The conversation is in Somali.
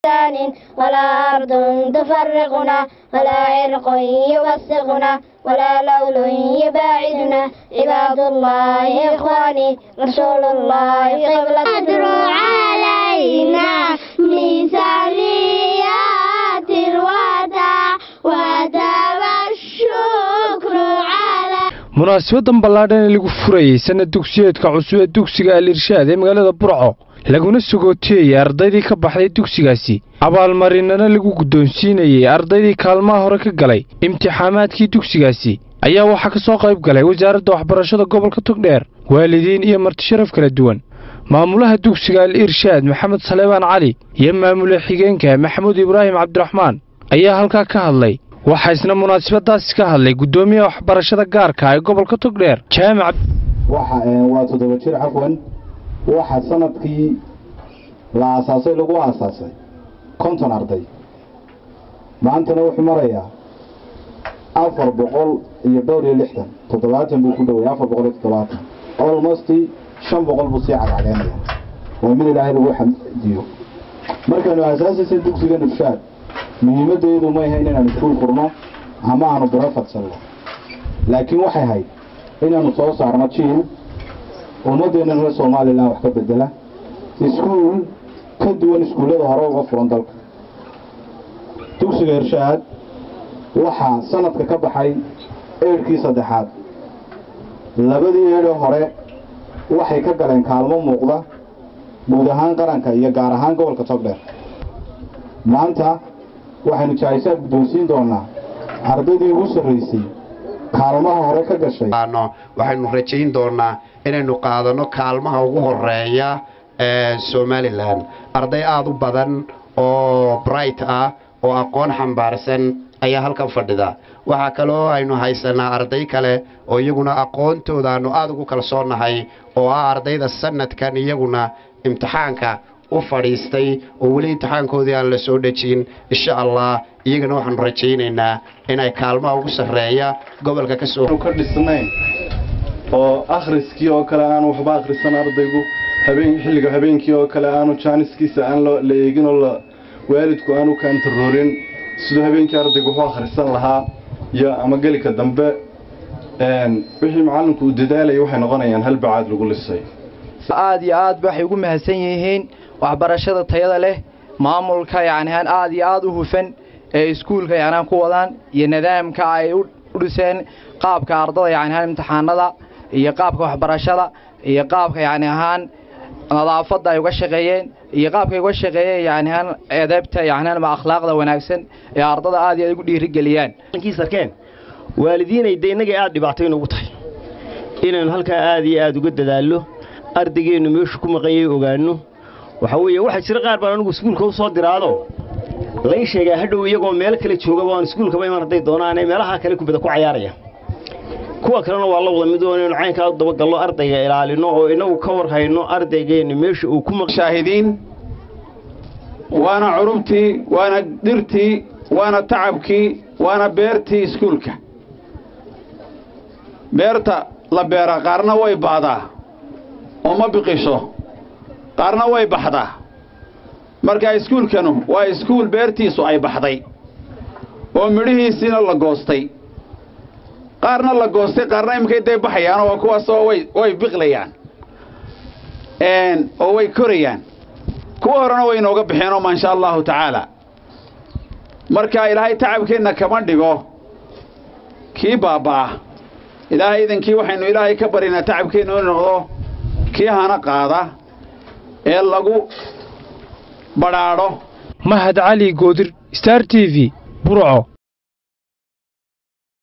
بإحسان ولا أرض تفرقنا ولا عرق يوثقنا ولا لول يباعدنا عباد الله إخواني رسول الله قبلة أدروا علينا مثاليات الوداع وداب الشكر على munaasabadan ballaadhan ee lagu furayey sanad dugsiyeedka cusub ee dugsiga al irshaad ee magaalada burco laguna sagooteeyey ardaydii ka baxday dugsigaasi abaalmarinana lagu guddoonsiinayey ardaydii kaalmaha hore ka galay imtixaamaadkii dugsigaasi ayaa waxaa ka soo qayb galay wasaaradda waxbarashada gobolka togdheer waalidiin iyo martisharaf kala duwan maamulaha dugsiga al irshaad maxamed saleebaan cali iyo maamule xigeenka maxamuud ibraahim cabdiraxmaan ayaa halkaa ka hadlay waxaa isna munaasabadaasi ka hadlay guddoomiyaha waxbarashada gaarka ee gobolka togdheer jaamac waa toddoba jir cafwan waxa sanadkii la aasaasay lagu aasaasay konton arday maantana wuxuu marayaa afar boqol iyo dhowr iyo lixdan toddobaatan buu ku dhoway afar boqol iyo toddobaatan almost shan boqol buu sii cadcadeynaya waa mid ilaahay lagu xamdiyo markaanu aasaasaysa dugsiga nufshaad muhiimaddeedu ma ahayn inaanu iskuul furno ama aanu biro fadsanno laakiin waxay ahayd inaanu soo saarno jiil ummaddeena reer somalilan wax ka bedela iskuul ka duwan iskuullada hore uga furan dalka dugsiga irshaad waxaa sanadka ka baxay eedhkii saddexaad labadii eedhee hore waxay ka galeen kaalmo muuqda guud ahaan qaranka iyo gaar ahaan gobolka togdheer maanta waxaynu jaahisaad guddoonsiin doonaa ardaydii ugu sarraysay kaalmaha hore ka gashay waxaynu rajayn doonaa inaynu qaadano kaalmaha ugu horeeya ee somalilan arday aada u badan oo bright ah oo aqoon xambaarsan ayaa halkan fadhida waxaa kaloo aynu haysanaa arday kale oo iyaguna aqoontooda aanu aada ugu kalsoonahay oo ah ardayda sanadkan iyaguna imtixaanka u fadhiistay oo weli imtixaankoodii aan la soo dhejin insha allah iyagana waxaanu rajaynaynaa inay kaalmaha ugu sarreeya gobolka ka soo ka dhisnayn oo akhriskii oo kale aanu waxba akhrisan ardaygu habeen xilliga habeenkii oo kale aanu jaaniskiisa aan la eegin oo la waalidku aanu kaantaroorin siduu habeenkii ardaygu wuxuu akhrisan lahaa iyo ama gelika dambe wixii macallinku uu dadaalaya waxay noqonayaan hal bacaad lagu lisay aad iyo aad waxay ugu mahadsan yihiin waxbarashada tayada leh maamulka yacnihaan aad iyo aad u hufan ee iskuulka yacnihaan ku wadaan iyo nidaamka ay u dhiseen qaabka ardada yacnihaan imtixaanada iyo qaabka waxbarashada iyo qaabka yacni ahaan nadaafadda ay uga shaqeeyeen iyo qaabka ay uga shaqeeyeen yacnihaan edeebta yacnihaan ama akhlaaqda wanaagsan ee ardada aad iyo aad ugu dhiirigeliyaan sarkeen waalidiinay de innagay aad dhibaato inugu tahay inaynu halkaa aad iyo aad uga dadaallo ardaygeennu meeshu ku maqanyay ogaanno waxaa weeye waxaa jira qaar baan anigu iskuulka u soo diraado lay sheegaa hadhow iyagoo meel kale joogaba aan iskuulkaba iman hadday doonaane meelaha kale kubada ku cayaaraya kuwa kalena waa la wada mid oo inaynu caynkaa u dabagalno ardayga ilaalino oo inagu ka war hayno ardaygeennu meesha uu ku shaahidiin waana curubtii waana dhirtii waana tacabkii waana beertii iskuulka beerta la beera qaarna way baadaa oo ma biqisho qaarna way baxdaa marka iskuulkanu waa iskuul beertiisu ay baxday oo midhihiisiina la goostay qaarna la goostay qaarna iminkay day baxayaan oo kuwaasoo way way biqlayaan oo way korayaan kuwa horena way inooga baxeenoo maasha allahu tacaala marka ilaahay tacabkeenna kama dhigo kii baabba'a ilaahay idankii waxaynu ilaahay ka baryaynaa tacabkeenna inu noqdo kii hana qaada ee lagu badhaadho mahad cali goodir star t v burco